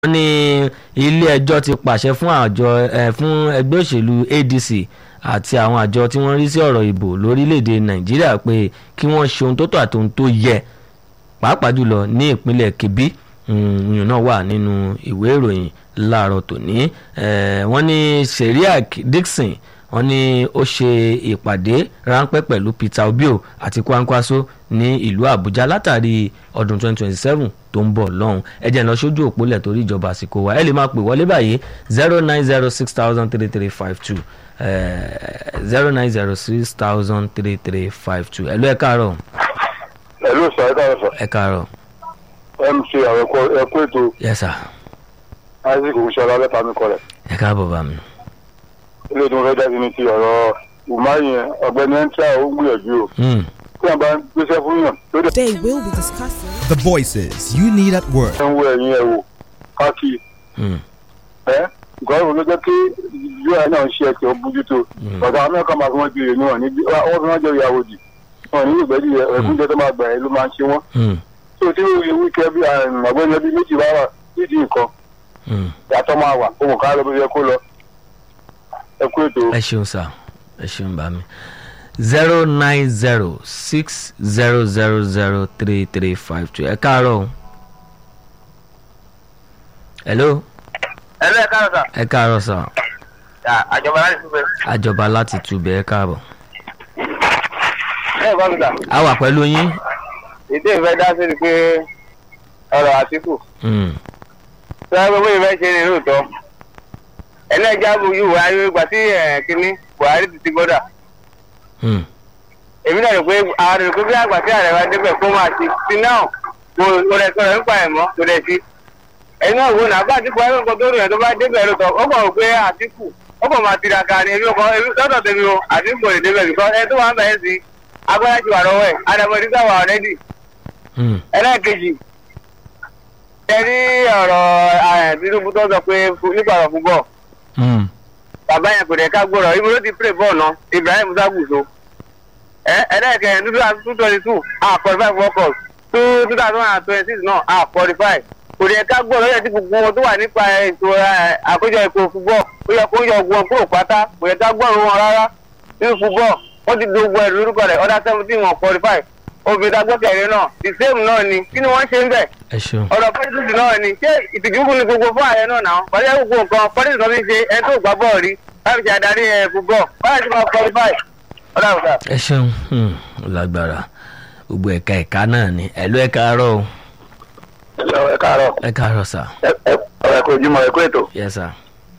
wọ́n ní ilé-ẹjọ́ ti pàṣẹ fún àjọ ẹ̀ fún ẹgbẹ́ òṣèlú adc àti àwọn àjọ tí wọ́n rí sí ọ̀rọ̀ ìbò lórílẹ̀‐èdè nàìjíríà pé kí wọ́n ṣe ohun tó tọ́ àti ohun tó yẹ pàápàá jùlọ ní ìpínlẹ̀ kebbi ìyẹn náà wà nínú ìwé ìròyìn láàárọ̀ tòní wọ́n ní seriac dixon wọ́n ní ó ṣe ìpàdé ráńpẹ́ pẹ̀lú peter obio àti kwankwaso ní ìlú àbújá látàrí ọdún 2027 tó ń bọ̀ lọ́hùn ẹ jẹ́ lọ sójú òpólẹ̀ torí ìjọba àsìkò wa ẹ lè máa pè wọlé báyìí zero nine zero six thousand three three five two zero nine zero six thousand three three five two ẹ ló ẹ káàárọ̀. ẹ ló sọ ẹ káàárọ̀ sọ. ẹ káàárọ̀. mc àwọn ẹkú ètò yes sir. isaac oṣooṣọlá lẹ́ta mi kọlẹ̀. ẹ káàbọ̀ bá mi. ilé tí mo fẹ́ jáde ní ti ọ̀rọ̀ umahin ọ̀gbẹ́ni ẹ̀ńtíà ó gbìyànjú o. Hmm. tí wọ́n bá ń gbéṣẹ́ fún yàn lóde They will be discussing. The voices you need at work. ẹ̀ ń wo ẹ̀yìn ẹ̀ wò káàkiri Hmm. ẹ́ nǹkan ló jẹ́ kí ui náà ṣe ẹ̀kẹ́ ó bójútó ọ̀dà amẹ́ríkà máa fi wọ́n jèrè ní wọn ní wọ́n fi wọ́n jẹ́ ìyàwó dì wọn ní ìgbẹ́jì ẹ̀kúnjẹ tó máa gbà ẹ́ ló máa ń ṣe wọ́n Hmm. tó tí wíkẹ́ bí ọ̀gbẹ́ni ẹbí méjì bá wà nídìí nǹkan Hmm. yàtọ̀ máa wà ohun ká lọ bí yẹ kó lọ ẹ kú ètò. ẹ ṣeun sá ẹ ṣeun bá mi zero nine zero six zero zero zero three three five two ẹ káàárọ̀ o. hello ẹlẹ́ káàrọ̀ sà ẹ káàárọ̀ sá àjọba láti túbẹ̀. àjọba láti túbẹ̀ ẹ káàbọ̀. ẹ bá mi sà a wà pẹ̀lú yín. ètò ìfẹ́ dá sí ni pé ọ̀rọ̀ àtìkù Hmm. tí wọ́n gbé ìfẹ́ ṣe ní lóòótọ́ ẹlẹ́jà bu yìí wà ayé gbà sí kínní buhari ti ti gbọ́dà Hmm. èmi náà rò pé àwọn rò pé bí àgbà tí ààrẹ wa débẹ̀ kó máa ṣe sí náà kò kò rẹ̀ sọ̀rọ̀ nípa ẹ̀ mọ́ kò rẹ̀ sí ẹ̀yin náà wò náà bá àtìkù ayé nǹkan tó rìn ẹ̀ tó bá débẹ̀ lóòótọ́ ó kàn rò pé àtìkù ó kàn máa tiraka ni èmi kò lọ́dọ̀ tèmi o àtìkù ò lè débẹ̀ bìkọ́ ẹ tó wà ń bẹ̀rẹ̀ sí agbára ti wà lọ́wọ́ ẹ̀ adamadi sáwà ọ̀rẹ́dì Hmm. ẹlẹ́ẹ̀kejì ẹ rí ọ̀rọ̀ tinubu tó sọ pé fu- nípa ọ̀rọ̀ fún bọ́ọ̀ Hmm. bàbá yẹn kò dẹ̀ ká gbọ́dọ̀ ibi ló ti pray bọ́ọ̀ náà ibrahim saguso ẹ ẹlẹ́ẹ̀kẹ́ two thousand two twenty two a qualify for world two two thousand and twenty six náà a qualify kò dẹ̀ ká gbọ́dọ̀ yẹ ti gbogbo wọn tó wà nípa ètò ẹ, àkójọ ètò fúbọ̀ ó yẹ kó yọ wọn kúrò pátá kò yẹ ká gbọ́dọ̀ wọn rárá nínú fúbọ̀ wọ́n ti do gbọ́ ẹ̀rù lórúkọ rẹ̀ ọ̀dà seventeen wọn qualify obìnrin agbọ́kẹ̀rẹ́ náà the same náà ni kí ni wọ́n ṣe ń bẹ̀ ẹ ṣeun. ọ̀rọ̀ pọ́lísì náà ni ṣé ìtìjúkú ni gbogbo fún ààrẹ náà náà pàṣẹ gbogbo nǹkan pọ́lísì kan fi ṣe ẹni tó gbá bọ́ọ̀ rí láti ṣe adarí ẹ̀ fúbọ̀ báyìí ti máa qualify ọ̀dà ọ̀dà. ẹ ṣeun Hmm. ó lágbára gbogbo ẹ̀ka ẹ̀ka náà ni ẹ ló ẹ káàárọ̀ o. ẹ káàárọ̀ ẹ káàárọ̀ sá ẹ kò jùmọ̀ ẹ kú ètò. yes sir.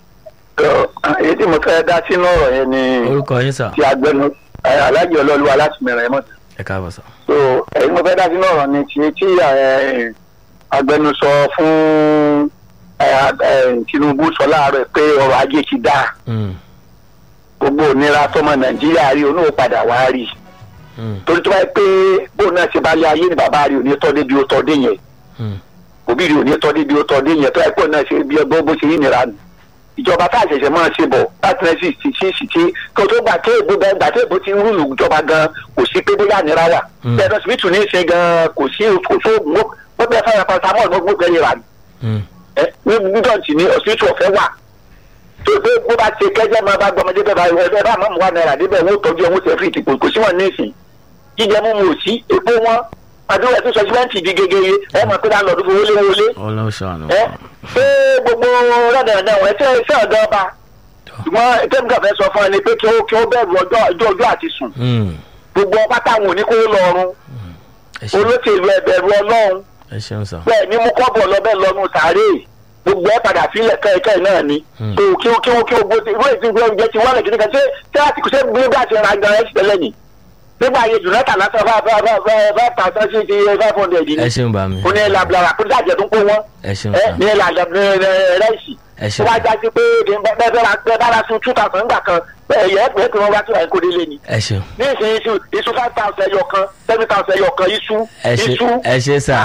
èyí tí mo fẹ́ dá sínú ọ̀rọ̀ yẹn ni orúkọ yín sá ti agbẹnu alájọ ọlọ́luwa láti mìíràn ẹ̀ mọ̀ ẹ káàbọ̀ sá. so èyí mo fẹ́ dá sínú ọ̀rọ̀ ni ti tí ẹ, agbẹnusọ fún ẹ, ẹ, tinubu sọ láàárọ̀ pé ọrọ̀ ajé ti dáa Hmm. gbogbo ònira tọmọ nàìjíríà rí onú padà wá rí Hmm. torí tó bá yẹ pé bóun náà ṣe bá lé ayé ni bàbá rí òní tọ́ débi ó tọ́ dé yẹn Hmm. òbí rí òní tọ́ débi ó tọ́ dé yẹn tó yẹ pé òun náà ṣe bí ẹgbẹ́ bó ṣe yí nira nù ìjọba tá a ṣẹ̀ṣẹ̀ máa ṣe bọ̀ láti rẹ̀ sì sì sí sì tí kó tó gbà tí èbó bẹ́ẹ̀ gbà tí èbó ti ń rúlù ìjọba gan kò sí pé bóyá nira wà Mm. bẹ́ẹ̀ lọ́sibítù ní í ṣe gan kò sí kò sóògùn ó bẹ́ẹ̀ fẹ́ràn paracetamol ló gbó gbẹ́yìn rà ní Hmm. ẹ ní nídọ̀tí ní ọ̀sibítù ọ̀fẹ́ wà tó pé bó bá ṣe kẹ́jẹ́ máa bá gbọmọdé bẹ́ẹ̀ bá ẹ bá mọ̀mú wa náírà débẹ̀ wọ́n tọ́jú ẹ̀wọ̀n ṣe fìtì kò sí wọn ní ìsìn jíjẹ mímu ò sí epo wọn àdúrà tó sọ símẹ́ǹtì di gegere ẹ mọ̀ pé láńlọ́ọ̀dù fowó lé wọlé ọlọ́sàn ẹ pé gbogbo rẹ̀dẹ̀rẹ̀dẹ̀ wọ́n ṣe ṣe ọ̀dọ́ ọba ṣùgbọ́n tẹ́míkà fẹ́ sọ fún ẹni pé kí ó kí ó bẹ̀rù ọjọ́ ọjọ́ ọjọ́ àti sùn Hmm. gbogbo ọba táwọn ò ní kó lọ́rùn ẹ ṣeun olóṣèlú ẹ̀bẹ̀rù ọlọ́run ẹ ṣeun sá. bẹ́ẹ̀ ni mú kọ́bọ̀ lọ́bẹ̀ lọ́nu sàárè gbogbo ẹ̀ padà sílẹ̀ kẹ́ẹ̀kẹ́ náà ni Hmm. kí ó kí ó kí ó kí ó gbóṣe ìwé ìsìn ìwé oúnjẹ ti wálẹ̀ kìnìkan ṣé ṣé àti kò ṣe gbé bí àti ra gan ẹ̀ tẹ́lẹ̀ ni nígbà ayé jùlọ́tà lásán bá bá bá bá bá ta sọ sí ti five hundred ni ẹ ṣeun bá mi. ó ní ẹ̀ lablara kó dájẹ́ tó ń kó wọn ẹ ṣeun ẹ sá. ní ẹ̀ lablara rẹ́ẹ̀sì ẹ tó ṣeun wá já sí pé bẹ́ẹ̀ bẹ́ẹ̀ bá ra sun two thousand nígbà kan bẹ́ẹ̀ yẹ pé kí wọ́n wá sí àìkú délé ni ẹ ṣeun ní ìsìn iṣu iṣu five thousand ẹyọ kan seven thousand ẹyọ kan iṣu ẹ ṣe iṣu ẹ ṣe sá.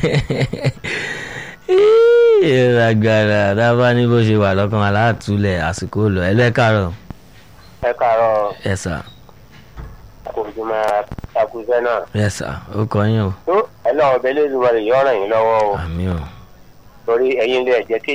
ìràgbàrà dábàá ní bó ṣe wà lọ́kàn aláàtúlẹ̀ àsìkò lọ ẹ ló ẹ káàárọ̀ ẹ káàárọ̀ ẹ sá kò jùmọ̀ àkùsẹ́ náà ẹ sá ó kọ yín o tó ẹ náà ọbẹ̀ lẹ́nu rẹ̀ yọ̀ ràn yín lọ́wọ́ o àmì o torí ẹ̀yin ilé ẹ̀jẹ̀ kéde